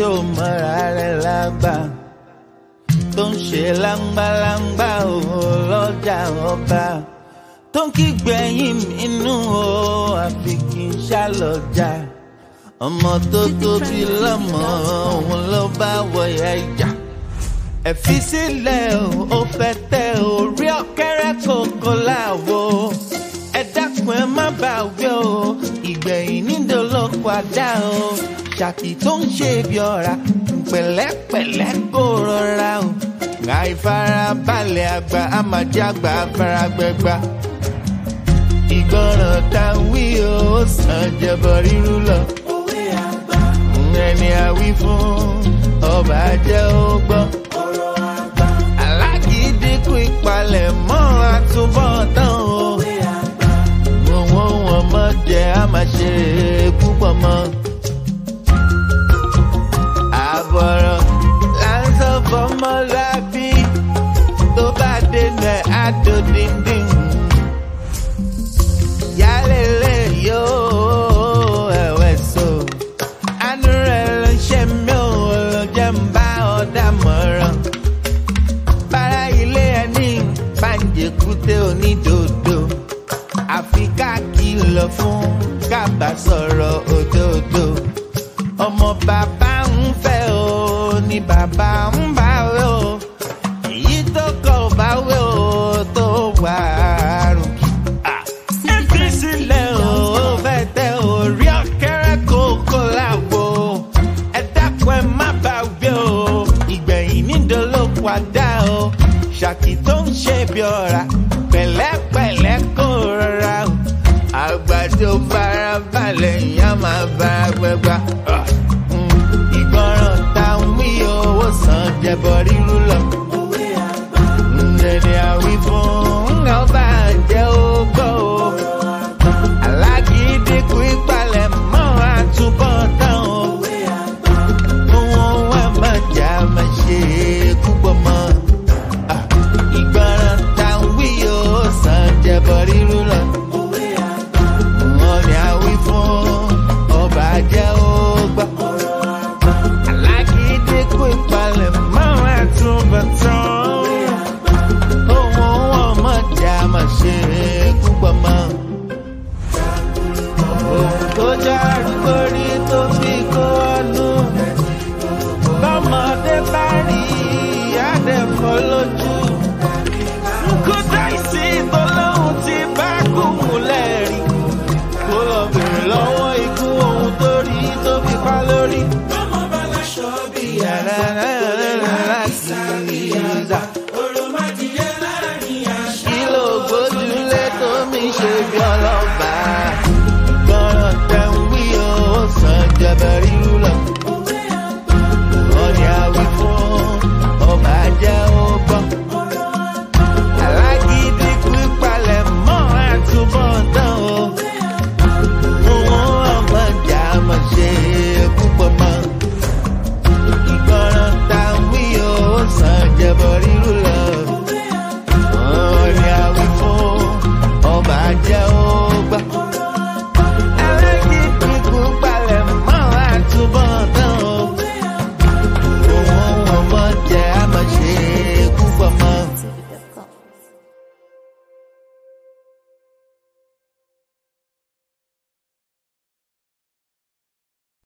tí ó mọ̀ra rẹ̀ lágbà tó ń ṣe láńgbáláńgbá òun lọ́jà ọba tó ń kígbẹ̀yìn inú o àfi kí n ṣàlọ́jà ọmọ tó tóbi lọ́mọ òun ló bá wọ̀yà ìjà ẹ̀fí sílẹ̀ o ó fẹ́ tẹ orí ọ̀kẹ́rẹ́ kòkó láwo ẹ dákun ẹ má bà wí o ìgbẹ̀yìn nídò ló padà o ṣàkì tó ń ṣe bí ọ̀rá pẹ̀lẹ́pẹ̀lẹ́ kó rọra o àìfarabalẹ̀ àgbà àmàjàgbà faragbẹ́gbà ìgbọràn tá a wí o ó sàn jẹbọ rírú lọ òwe àgbà ẹni àwí fún ọba jẹ́ ó gbọ́ ọ̀rọ̀ àgbà alágídínkù ìpalẹ̀ mọ́ àtúbọ̀tán o òwe àgbà owó wọn mọ̀ jẹ́ a máa ṣe púpọ̀ mọ́. àbọ̀rọ̀ là ń sọ fọmọlábí tó bá dénú ẹ̀ á tó díndín. yálẹ̀lẹ̀ yóò ẹ̀wẹ̀ so àánú rẹ̀ ló ń ṣe mí ò ló jẹ́ ń bá ọ̀dà mọ̀ràn bára ilé ẹni pàǹjẹ̀kútẹ́ onídòdó àfi ká kìlọ̀ fún kábà sọ̀rọ̀ òdodo ọmọ bàbá ń fẹ́ o ní bàbá ń bá wẹ́ o èyí tó kọ̀ ọ́ bá wẹ́ o tó wà rùkì. ẹ fi sílẹ̀ o ó fẹ́ tẹ orí ọ̀kẹ́rẹ́ kókó láwo ẹ dákun ẹ má bá wẹ́ o ìgbẹ̀yìn nídòó ló padà o ṣàkì tó ń ṣe bí ọ̀rá pẹ̀lẹ́pẹ̀lẹ́ kó rọra o àgbàdo farabalẹ̀ ìyá máa bá gbẹgbà ìgbọràn tá a ń wí owó san jẹbọ rí